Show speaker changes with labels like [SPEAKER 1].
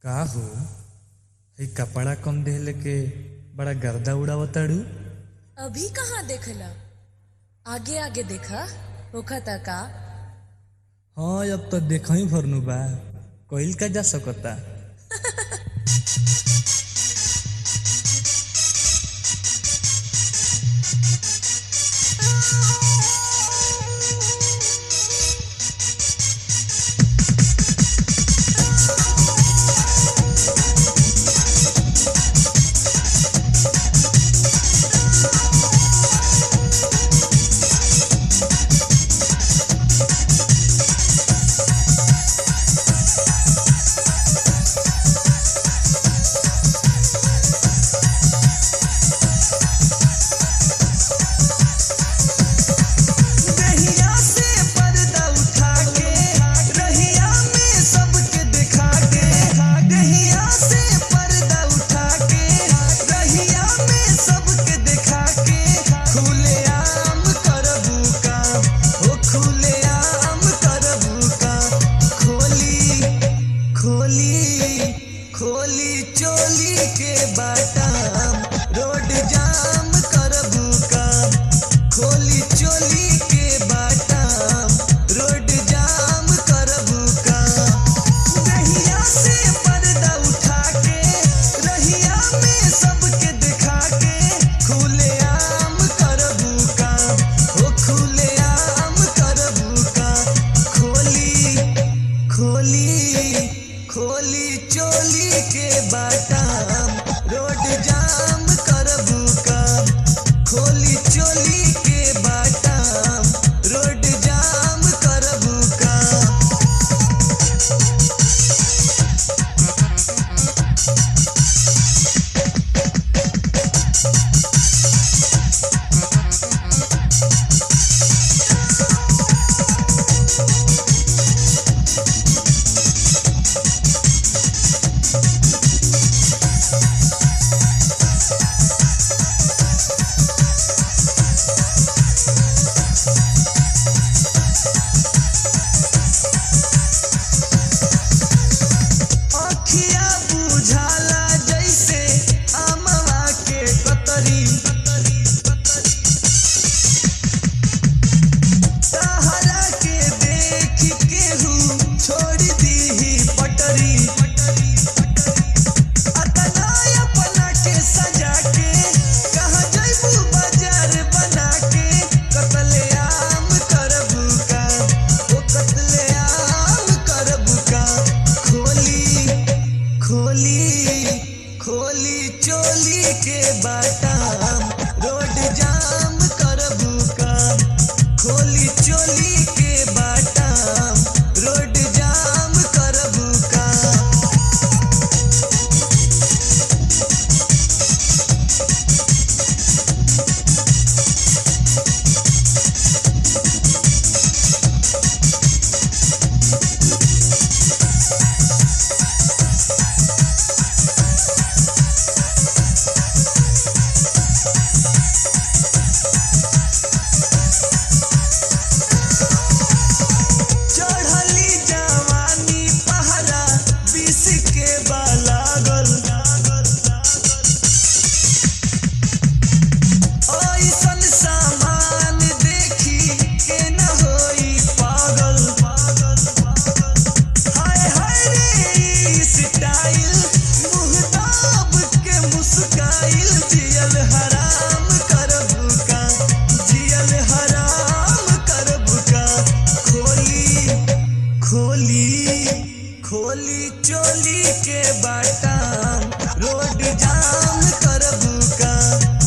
[SPEAKER 1] का हो हई कपड़ा कम देहले के बड़ा गर्दा उड़ावताड़ू
[SPEAKER 2] अभी कहाँ देखला आगे आगे देखा होखता का
[SPEAKER 1] हाँ अब तो देखा ही भरनु बा कइल का जा सकता
[SPEAKER 3] रहिया से पर्दा उठा के रहिया में सबके दिखा के रहिया से पर्दा उठा के रहिया में सबके दिखा के खुले आम करबू का हो खुले आम करबू का खोली खोली खोली चोली के बाटाम रोड जाम करबू का खोली चोली के बाटाम रोड जाम करबू का रहिया से पर्दा उठा के रहिया में सबके दिखा के खुले आम करबू का हो खुले आम करबू का खोली खोली खोली चोली के बाटाम रोड जाम करबू का खोली चोली के बाटाम रोड जाम करबू का अखिया बुझाला जैसे आमवा के कतरी सहारा के देख केहू छोड़ दीही पटरी अतनाय अपना के सजा के कहाँ जैबू बाजार बना के कतले आम करबू का ओ कतले आम करबू का खोली खोली खोली चोली के बाटाम रोड जाम करबू का खोली चोली के बाटाम रोड जाम करबू का चढ़ली जवानी पहरा बीस के बालागल ऐसन सामान देखी के न होई पागल हाय हाय रे ई स्टाइल मुँह दाब के मुस्काइल जियल हराम करबू का जियल हराम करबू का खोली खोली खोली चोली के बाटाम रोड जाम करबू का